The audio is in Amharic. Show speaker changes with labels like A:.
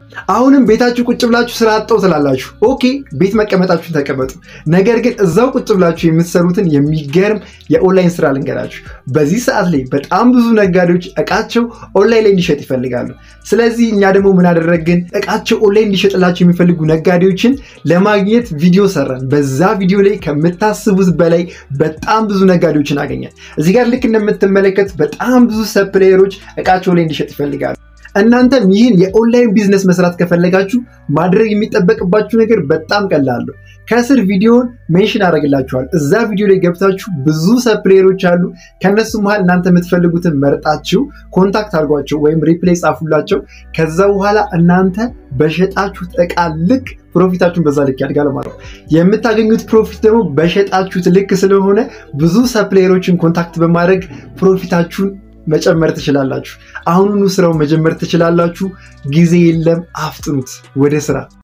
A: አሁንም ቤታችሁ ቁጭ ብላችሁ ስራ አጣው ትላላችሁ። ኦኬ ቤት መቀመጣችሁን ተቀመጡ። ነገር ግን እዛው ቁጭ ብላችሁ የምትሰሩትን የሚገርም የኦንላይን ስራ ልንገራችሁ። በዚህ ሰዓት ላይ በጣም ብዙ ነጋዴዎች እቃቸው ኦንላይን ላይ እንዲሸጥ ይፈልጋሉ። ስለዚህ እኛ ደግሞ ምን አደረግን? እቃቸው ኦንላይን እንዲሸጥላቸው የሚፈልጉ ነጋዴዎችን ለማግኘት ቪዲዮ ሰራን። በዛ ቪዲዮ ላይ ከምታስቡት በላይ በጣም ብዙ ነጋዴዎችን አገኛል። እዚህ ጋር ልክ እንደምትመለከት በጣም ብዙ ሰፕላየሮች እቃቸው ላይ እንዲሸጥ ይፈልጋሉ። እናንተም ይህን የኦንላይን ቢዝነስ መስራት ከፈለጋችሁ ማድረግ የሚጠበቅባችሁ ነገር በጣም ቀላል ነው። ከስር ቪዲዮን ሜንሽን አደርግላችኋል። እዛ ቪዲዮ ላይ ገብታችሁ ብዙ ሰፕሌየሮች አሉ። ከነሱ መሀል እናንተ የምትፈልጉትን መርጣችሁ ኮንታክት አድርጓቸው ወይም ሪፕሌይ ጻፉላቸው። ከዛ በኋላ እናንተ በሸጣችሁት እቃ ልክ ፕሮፊታችሁን በዛ ልክ ያድጋል ማለት ነው። የምታገኙት ፕሮፊት ደግሞ በሸጣችሁት ልክ ስለሆነ ብዙ ሰፕሌየሮችን ኮንታክት በማድረግ ፕሮፊታችሁን መጨመር ትችላላችሁ። አሁኑኑ ስራው መጀመር ትችላላችሁ። ጊዜ የለም፣ አፍጥኑት ወደ ስራ።